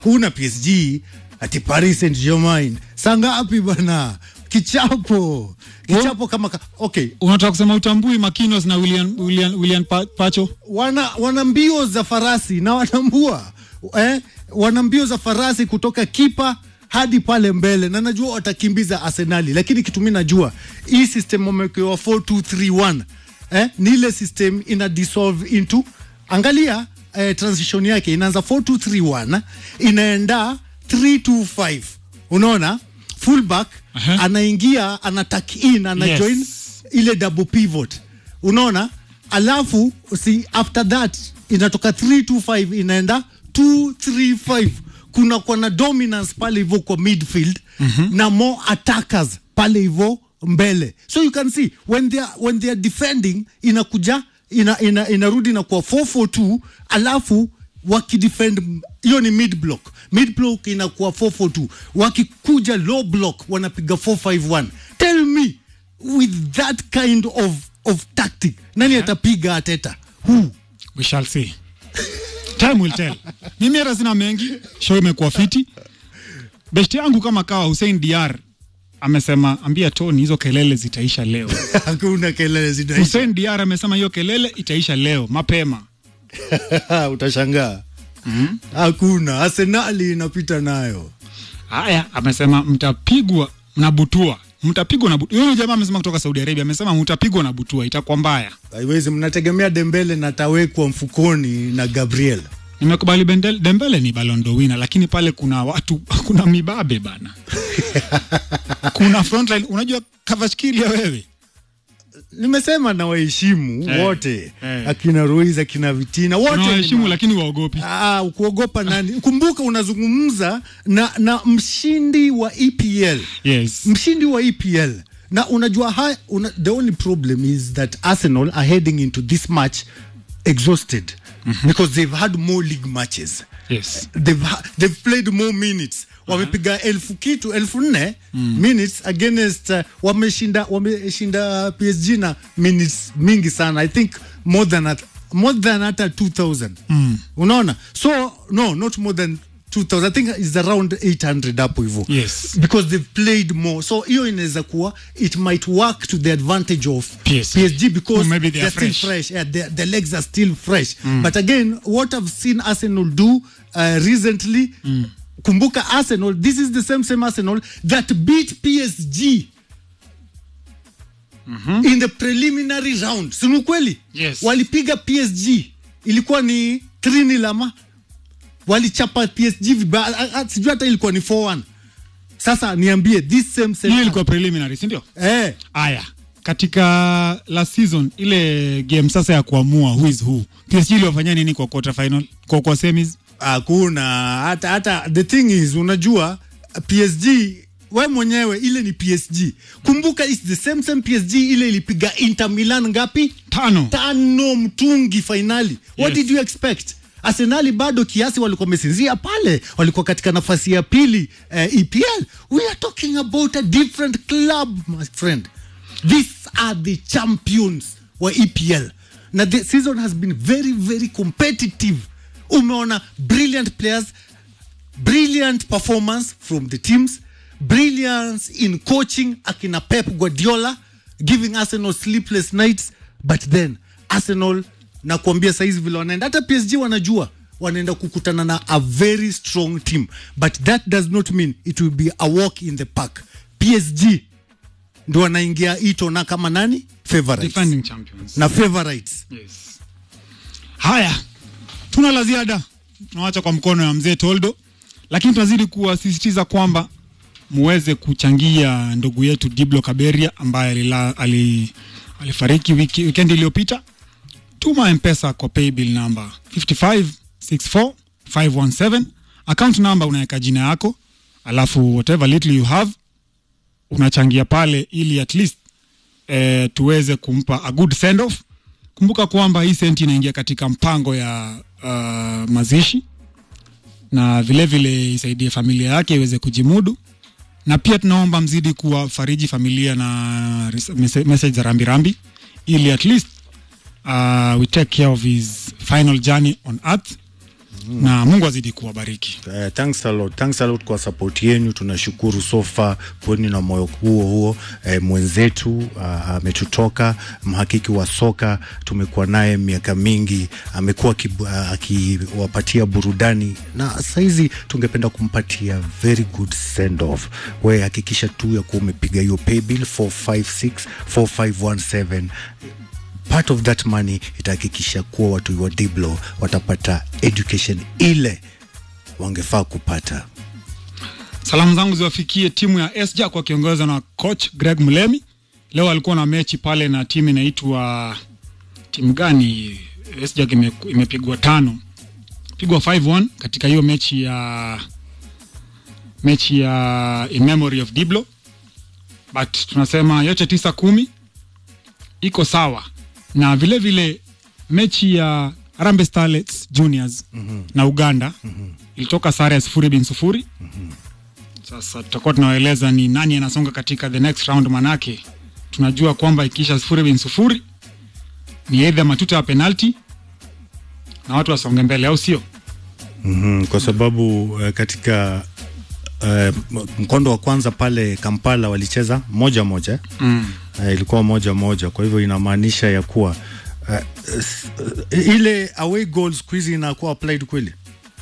huna PSG ati Paris Saint Germain saa ngapi bana? Kichapo kichapo kama ka... okay, unataka kusema utambui Makinos na William, William, William Pa- Pacho wana, wana mbio za farasi na wanambua eh, wana mbio za farasi kutoka kipa hadi pale mbele, na najua watakimbiza Arsenali, lakini kitu mimi najua hii system wamewekewa 4231 eh, ni ile system ina dissolve into, angalia eh, transition yake inaanza 4231 inaenda 325 unaona fullback Aha. anaingia ana tuck in ana Yes. join ile double pivot unaona alafu si after that inatoka 325 inaenda 235 kuna kwa na dominance pale hivyo kwa midfield mm-hmm. na more attackers pale hivyo mbele so you can see when they are, when they are defending inakuja ina, ina, inarudi na kwa 442 alafu wakidefend hiyo ni mid block mid block inakuwa 442 wakikuja low block wanapiga 451 tell me with that kind of, of tactic nani atapiga ateta who we shall see time will tell mimi hata sina mengi show imekuwa fiti besti yangu kama kawa Hussein Diar amesema ambia Tony hizo kelele zitaisha leo hakuna kelele zinaisha Hussein Diar amesema hiyo kelele itaisha leo mapema utashangaa hakuna arsenali inapita nayo haya amesema mtapigwa na butua mtapigwa na butua huyo jamaa amesema kutoka Saudi Arabia amesema mtapigwa na butua itakuwa mbaya haiwezi mnategemea dembele na tawekwa mfukoni na gabriel nimekubali Bendel- Dembele ni Ballon d'Or winner lakini pale kuna watu kuna mibabe bana kuna frontline unajua Kavashkilia wewe nimesema na waheshimu Eh, wote eh. akina Ruiz akina Vitina wote ni unawaheshimu ma- lakini waogopi Ah, kuogopa nani? Kumbuka unazungumza na, na mshindi wa EPL yes mshindi wa EPL na unajua ha, una, the only problem is that Arsenal are heading into this match exhausted because they've had more league matches yes they've, ha- they've played more minutes wamepiga elfu kitu elfu nne minutes against uh, wameshinda wameshinda PSG na minutes mingi sana I think more than at, more than hata 2000 unaona so no not more than 2000 I think is around 800 hapo hivyo Yes. because they've played more so hiyo inaweza kuwa it might work to the advantage of PSG. PSG because Or maybe they are they're fresh. still fresh yeah, the, the legs are still fresh but again what I've seen Arsenal do uh, recently kumbuka Arsenal this is the same same Arsenal that beat PSG in the preliminary round si ni kweli Yes. walipiga PSG ilikuwa ni 3 lama walichapa PSG vibaya Ah, ah, sijui hata ilikuwa ni 4-1 sasa niambie this same same hiyo ilikuwa preliminary si ndio eh aya katika last season ile game sasa ya kuamua who is who PSG iliwafanyia nini kwa quarter final kwa kwa semis hakuna hata hata the thing is unajua PSG we mwenyewe ile ni PSG kumbuka it's the same same PSG ile ilipiga Inter Milan ngapi tano tano mtungi finali what Yes. did you expect Arsenali bado kiasi walikuwa wamesinzia pale, walikuwa katika nafasi ya pili eh, EPL. We are talking about a different club my friend. These are the champions wa EPL. Na the season has been very very competitive. Umeona brilliant players, brilliant performance from the teams, brilliance in coaching akina Pep Guardiola giving Arsenal sleepless nights but then Arsenal nakuambia saizi vile wanaenda hata PSG wanajua wanaenda kukutana na a very strong team but that does not mean it will be a walk in the park PSG ndo wanaingia ito na kama nani favorites defending champions na favorites yes. haya tuna la ziada tunawacha kwa mkono ya mzee toldo lakini tunazidi kuwasisitiza kwamba muweze kuchangia ndugu yetu diblo kaberia ambaye alila, ali, alifariki wiki, wikendi iliyopita tuma mpesa kwa paybill number 5564517 account number unaweka jina yako alafu whatever little you have unachangia pale ili at least eh, tuweze kumpa a good send off kumbuka kwamba hii senti inaingia katika mpango ya uh, mazishi na vile vile isaidie familia yake iweze kujimudu na pia tunaomba mzidi kuwafariji familia na ris- mese- message za rambirambi ili at least uh, we take care of his final journey on earth na Mungu azidi kuwabariki. Uh, thanks a lot. Thanks a lot kwa support yenu, tunashukuru so far. Kweni na moyo huo huo. Eh, mwenzetu uh, ametutoka mhakiki wa soka, tumekuwa naye miaka mingi, amekuwa akibu- uh, akiwapatia burudani na saizi tungependa kumpatia very good send off. We hakikisha tu ya kuwa umepiga hiyo pay bill 456 4517 part of that money itahakikisha kuwa watu wa Diblo watapata education ile wangefaa kupata. Salamu zangu ziwafikie timu ya SJAK wakiongozwa na coach Greg Mlemi. Leo alikuwa na mechi pale na timu inaitwa timu gani? SJAK ime, imepigwa tano, pigwa 5-1 katika hiyo mechi ya mechi ya in memory of Diblo, but tunasema yote tisa kumi iko sawa, na vile vile mechi ya Harambee Starlets Juniors na Uganda ilitoka sare ya sufuri bin sufuri. Sasa tutakuwa tunawaeleza ni nani anasonga katika the next round, manake tunajua kwamba ikiisha sufuri bin sufuri ni either matuta ya penalty na watu wasonge mbele, au sio? Mm, kwa sababu uh, katika uh, mkondo wa kwanza pale Kampala walicheza moja moja Mm. uh, ilikuwa moja moja, kwa hivyo inamaanisha ya kuwa uh, s- uh, ile away goal siku hizi inakuwa applied kweli,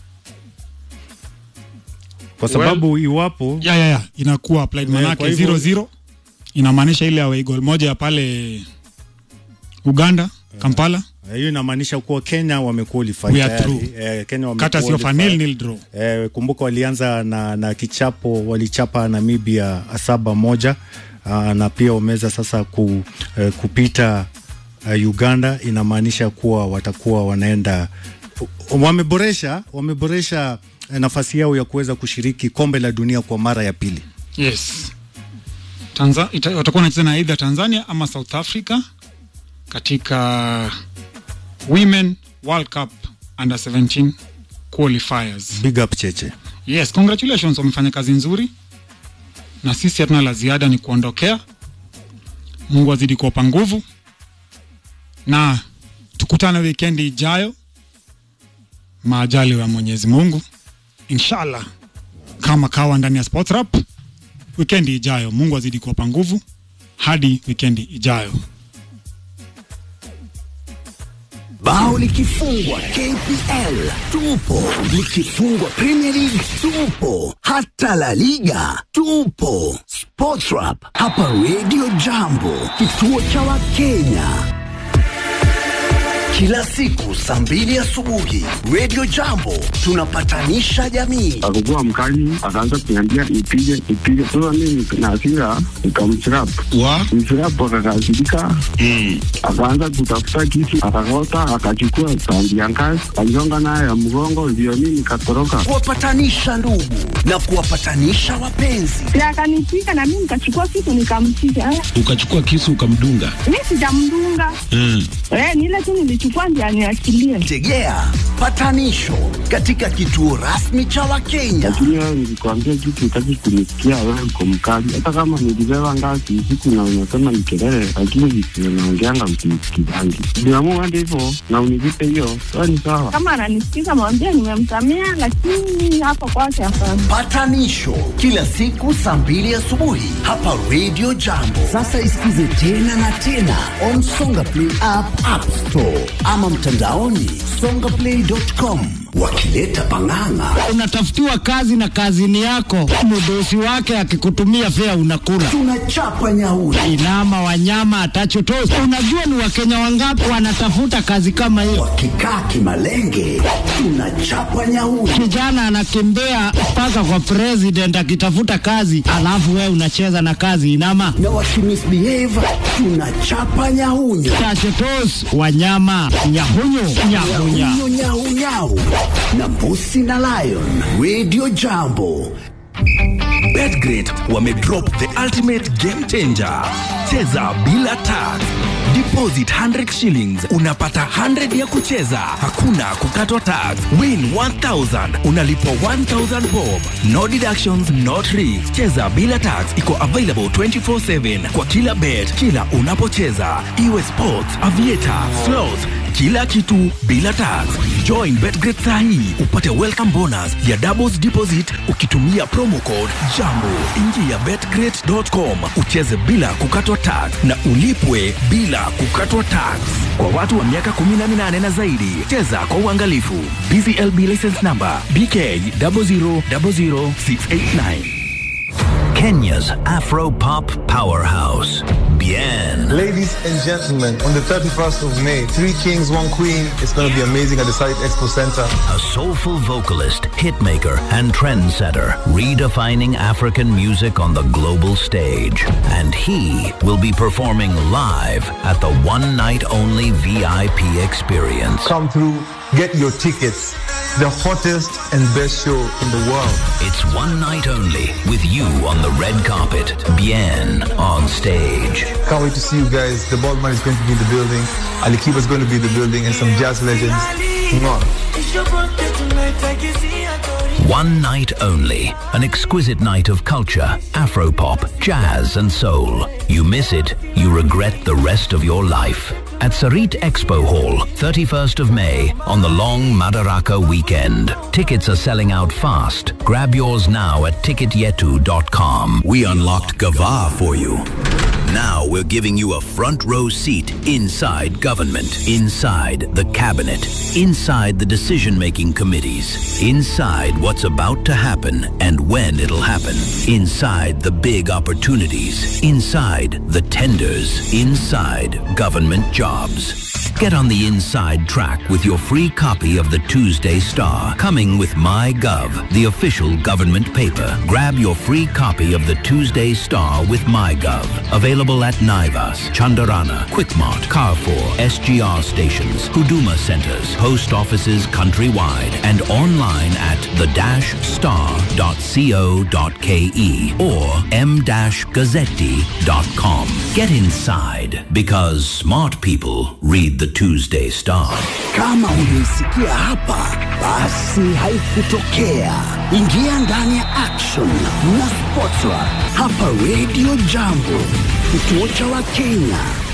kwa sababu iwapo ya, ya, ya. inakuwa applied Eh, manake kwa hivyo- 0-0 inamaanisha ile away goal moja ya pale Uganda Kampala eh, hiyo inamaanisha kuwa Kenya wamequalify We are tayari. through. Eh, Kenya kata sio wamequalify. fanil nil draw. Eh, kumbuka walianza na, na kichapo walichapa Namibia saba moja uh, na pia wameweza sasa ku, uh, kupita uh, Uganda. Inamaanisha kuwa watakuwa wanaenda wameboresha wameboresha eh, nafasi yao ya kuweza kushiriki kombe la dunia kwa mara ya pili. Yes. Tanza, ita, watakuwa wanacheza na either Tanzania ama South Africa katika Women World Cup Under 17 qualifiers. Big up Cheche. Yes, congratulations, wamefanya kazi nzuri, na sisi hatuna la ziada, ni kuondokea. Mungu azidi kuwapa nguvu, na tukutane wikendi ijayo, maajali ya Mwenyezi Mungu, inshallah, kama kawa ndani ya Sports Rap. Wikendi ijayo, Mungu azidi kuwapa nguvu hadi wikendi ijayo. Bao likifungwa KPL tupo, likifungwa Premier League tupo, hata La Liga tupo. Sportrap hapa Radio Jambo, kituo cha Wakenya. Kila siku saa mbili asubuhi Radio Jambo tunapatanisha jamii. akakuwa mkali, akaanza kuniambia nipige nipige. Sasa mimi na hasira nikamchirap wa mchirap, akakasirika akaanza kutafuta kisu, akakota, akachukua sandi ya ngazi, aligonga nayo ya mgongo, ndio mimi nikatoroka. Kuwapatanisha ndugu na kuwapatanisha wapenzi. na akanipika na mimi nikachukua kitu nikampiga. Eh, ukachukua kisu ukamdunga Mi sijamdunga mm. eh, ni ile tu nilichukua ndio aniachilie. Tegea patanisho katika kituo rasmi cha Wakenya. Lakini wewe nilikwambia kitu, utaki kunisikia, wewe uko mkali. Hata kama nilibeba ngazi usiku na unasema ni kelele, lakini visio naongeanga msinisikizangi. Niamua hadi hivyo na unilipe hiyo, wewe ni sawa. Kama ananisikiza mwambie nimemsamea, lakini hapo kwake hapana. Patanisho kila siku saa mbili asubuhi hapa Radio Jambo. Sasa isikize tena na tena on Songa Play app, App Store ama mtandaoni songaplay.com, wakileta pang'ang'a. unatafutiwa kazi na kazini yako, mdosi wake akikutumia fea unakula Tunachapa nyauri. inama wanyama atachotosi. Unajua ni wakenya wangapi wanatafuta kazi kama hiyo? Wakikaa kimalenge, tunachapa nyauri. Kijana anakimbia mpaka kwa president akitafuta kazi, alafu wewe unacheza na kazi inama Na wakimisbehave, tunachapa nyahunyo. tachotos wanyama nyahunyu nyahunya Nyahunyo nyau nyau na mbusi na lion. Radio Jambo. betgrid wamedrop the ultimate game changer cheza bila tax deposit 100 shillings unapata 100 ya kucheza hakuna kukatwa tax win 1000 unalipwa 1000 bob no deductions no tricks cheza bila tax iko available 24/7 kwa kila bet kila unapocheza iwe sports aviator slots kila kitu bila tax. Join Betgret saa hii upate welcome bonus ya doubles deposit ukitumia promo code JAMBO. Ingia betgret.com ucheze bila kukatwa tax na ulipwe bila kukatwa tax. Kwa watu wa miaka 18 na zaidi, cheza kwa uangalifu. BCLB license number BK 0000689. Kenya's Afro pop powerhouse, Bien. Ladies and gentlemen, on the 31st of May, Three Kings, One Queen is going to be amazing at the Site Expo Center. A soulful vocalist, hitmaker, and trendsetter, redefining African music on the global stage. And he will be performing live at the one night only VIP experience. Come through, get your tickets. The hottest and best show in the world. It's one night only with you on the red carpet, Bien on stage. Can't wait to see you guys. The Baldman is going to be in the building. Ali Kiba is going to be in the building and some jazz legends. Mwah. One night only. An exquisite night of culture, Afropop, jazz, and soul. You miss it, you regret the rest of your life. At Sarit Expo Hall, 31st of May, on the long Madaraka weekend. Tickets are selling out fast. Grab yours now at ticketyetu.com. We unlocked Gava for you. Now we're giving you a front row seat inside government, inside the cabinet, inside the decision making committees, inside what's about to happen and when it'll happen, inside the big opportunities, inside the tenders, inside government jobs. Get on the inside track with your free copy of the Tuesday Star, coming with MyGov, the official government paper. Grab your free copy of the Tuesday Star with MyGov. Available at Naivas, Chandarana, Quickmart, Carrefour, SGR stations, Huduma centers, post offices countrywide, and online at the-star.co.ke or m-gazzetti.com. Get inside because smart people read the Tuesday Star. Kama hujaisikia hapa, basi haikutokea. Ingia ndani ya action na Sportsra hapa Radio Jambo, kituo cha Wakenya.